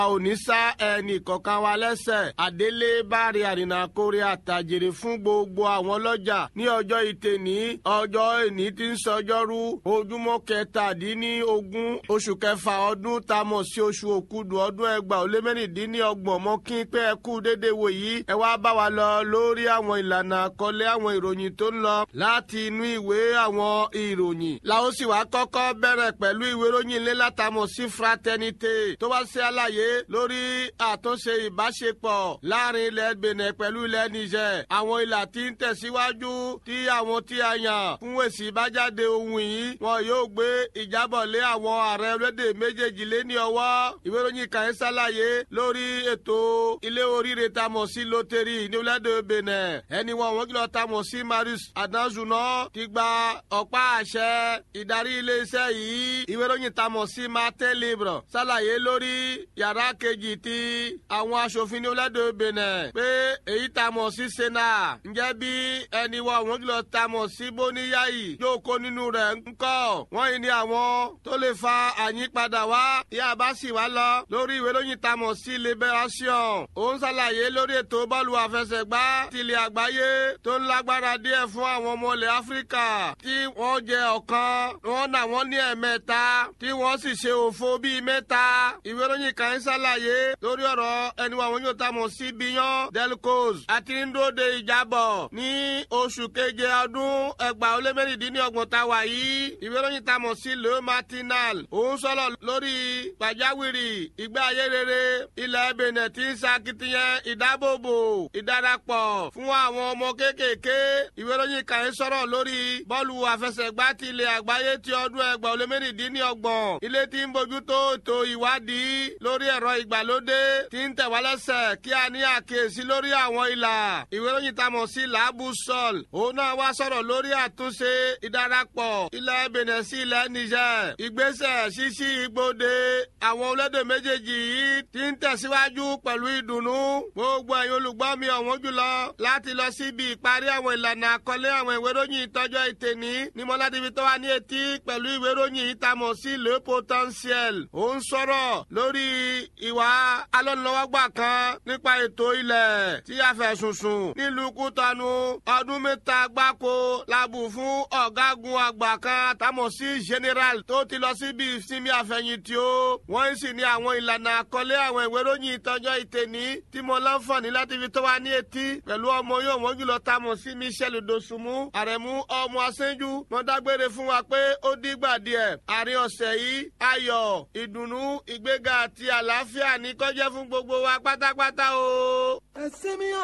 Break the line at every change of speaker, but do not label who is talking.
a ò ní sá ẹnì kọ̀ọ̀kan wa lẹ́sẹ̀ àdélé báre àrìnà kórè àtàjèrè fún gbogbo àwọn ọlọ́jà ní ọjọ́ ìtẹ̀ní ọjọ́ ìní tí ń sọjọ́rú ojúmọ́ kẹtàdínlógún oṣù kẹfà ọdún tá a mọ̀ sí oṣù òkúdu ọdún ẹgbàá ó lé mẹ́rìndínlọ́gbọ̀n mọ́ kí pé ẹ kú déédéé wò yìí ẹ wá bá wa lọ lórí àwọn ìlànà àkọlé àwọn ìròyìn tó ń lọ láti inú ìwé àwọn ìròyìn làwọn sì wá kọ́kọ́ bẹ̀rẹ̀ pẹ̀lú ìwé ìròyìn ilé látàmọ̀ sí fraternité tó wá ṣe àlàyé lórí àtúnṣe ìbáṣepọ̀ láàrin ilẹ̀ Benin pẹ̀lú ilẹ̀ Niger àwọn ìlà tí ń tẹ̀síwájú tí àwọn tí a yàn fún èsì ìbájáde ohun yìí wọn yóò gbé ìjábọ̀ lé àwọn ààrẹ orílẹ̀-èdè méjèèjì lé ní ọwọ́ ìwé ìròyìn kan ń ṣàlàyé lórí ètò ilé oríire tamọ̀ sí lótẹ́rì ní orílẹ̀-èdè Benin ẹni wọn wọn kìlọ̀ tamọ̀ sí Marius Adanzuna ti gba ọ̀pá àṣẹ ìdarí iléeṣẹ́ yìí ìwé ìròyìn tamọ̀ sí Martin Libre ṣàlàyé lórí yàrá kejì ti àwọn aṣòfin ní orílẹ̀-èdè Benin pé èyí tamọ̀ sí Sena ǹjẹ́ bí ẹni wọn wọn kìlọ̀ tamọ̀ sí Bóníyàyí yóò kó nínú rẹ̀ ńkọ́ wọ́n yìí ni àwọn tó lè fa àyípadà wá yá bá sì wá lọ lórí ìwé ìròyìn tamọ̀ sí Liberation òun ṣàlàyé lórí ètò bọ́ọ̀lù àfẹsẹ̀gbá tilẹ̀ àgbáyé tó ń lágbára díẹ̀ fún àwọn ọmọ ilẹ̀ Áfíríkà tí wọ́n jẹ ọ̀kan wọ́n nà wọ́n ní ẹ̀mẹ́ta tí wọ́n sì ṣe òfo bíi mẹ́ta ìwé ìròyìn kan ń ṣàlàyé lórí ọ̀rọ̀ ẹni wọn yóò tamọ̀ sí Biyan Delcos àti ndóde ìjábọ̀ ní oṣù keje ọdún ẹgbàá ó lé mẹ́rìndínlọ́gbọ̀n tá a wà yìí ìwé ìròyìn tamọ̀ sí Le Matinal òun sọ̀rọ̀ lórí pàjáwìrì ìgbé ayé rere ilẹ̀ Benin tí ń ṣakitiyan ìdábòbò ìdarapọ̀ fún àwọn ọmọ kéékèèké ìwé ìròyìn kan ń sọ̀rọ̀ lórí bọ́ọ̀lù àfẹsẹ̀gbá ti ilẹ̀ àgbáyé ti ọdún ẹgbàá ó lé mẹ́rìndínlọ́gbọ̀n ilé tí ń bójútó ètò ìwádìí lórí ẹ̀rọ ìgbàlódé tí ń tẹ̀ wá lẹ́sẹ̀ kí a ní àkíyèsí lórí àwọn ìlà ìwé ìròyìn tamọ̀ sí làbù sọ́ọ̀l òun náà wá sọ̀rọ̀ lórí àtúnṣe ìdarapọ̀ ilẹ̀ Benin sí ilẹ̀ Niger ìgbésẹ̀ ṣíṣí igbóde àwọn olédè méjèèjì yìí ti ń tẹ̀síwájú pẹ̀lú ìdùnnú gbogbo ẹ̀yin olùgbọ́ mi ọ̀wọ́n jùlọ láti lọ síbi ìparí àwọn ìlànà àkọlé àwọn ìwé ìròyìn ìtọ́jọ́ ìtẹ̀ní ní mọ́ládìbí tó wà ní etí pẹ̀lú ìwé ìròyìn ìtamọ̀ sí le potentiel ó ń sọ̀rọ̀ lórí ìwà alọ́nulọ́wọ́gbà kan nípa ètò ilẹ̀ tí a fẹ̀sùn sùn nílùú Kútọ́nù ọdún mẹ́ta gbáko labù fún ọ̀gágun àgbà kan tamọ̀ sí general tó ti lọ síbi ìsinmi àfẹ̀yìntì o wọ́n sì ní àwọn ìlànà àkọlé àwọn ìwé ìròyìn ìtọ́jọ́ ìtẹ̀ní tí mo láǹfààní láti fi tó wa ní etí pẹ̀lú ọmọ yóò wọ́n jùlọ tamọ̀ sí Michel Dosunmu àrẹ̀mú ọmọ asẹ́jú wọ́n dágbére fún wa pé ó dígbà díẹ̀ àárín ọ̀sẹ̀ yìí ayọ̀ ìdùnnú ìgbéga àti àlàáfíà ní kó jẹ́ fún gbogbo wa pátápátá o.
ẹ sinmi